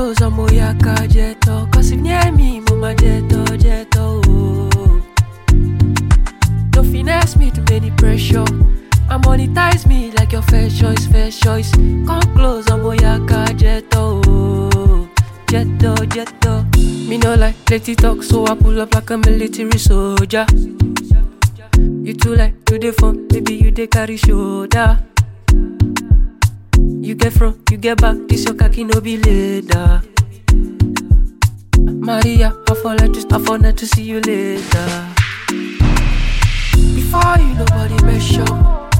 close, I'm Oyaka Jeto. Cause if near me, Mama Jeto, Jeto. Oh. Don't finesse me to many pressure. And monetize me like your first choice, first choice. Come close, I'm Oyaka Jeto. Oh. Jeto, Jeto. Me no like plenty talk, so I pull up like a military soldier. You too like to the phone, baby you dey carry shoulder. You get front, you get back, this your cocky no be later. Maria, I fall like to, I fall not to see you later. Before you nobody mess up,